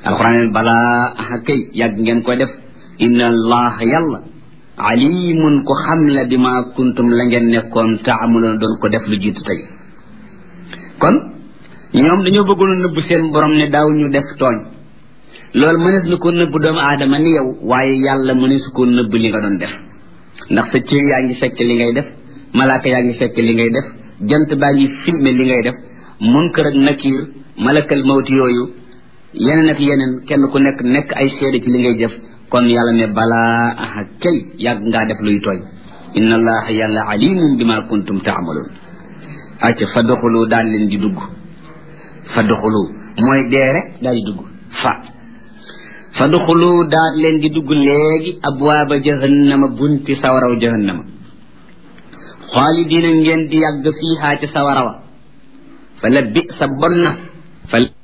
alquran balaa aha kay yàgg ngeen koy def inna allaha yàlla alimun ko xam la bi ma kuntum la ngeen nekkoon taamaloon doon ko def lu jiitu tey kon ñoom dañoo bëggoon a nëbb seen borom ne daaw ñu def tooñ loolu mënees na ko nëbb doomu aadama ni yow waaye yàlla mënees ko nëbb li nga doon def ndax sa cër yaa ngi fekk li ngay def malaaka yaa ngi fekk li ngay def jant baa ngi filmé li ngay def munkar ak nakiir malakal mawti yooyu yeneen ak yeneen kenn ku nekk nekk ay seede ci li ngay def kon yàlla ne balaa aha kay yàgg ngaa def luy tooñ inna allaha yàlla alimun bima kuntum taamaloon acca fa doxulu daal leen di dugg fa doxulu mooy dee rek daal di dugg fa fa doxulu daal leen di dugg léegi abwaaba jahannama bunti sawaraw jahannama xaalidina ngeen di yàgg fiihaa ci sawarawa fa la bi sa bon na fa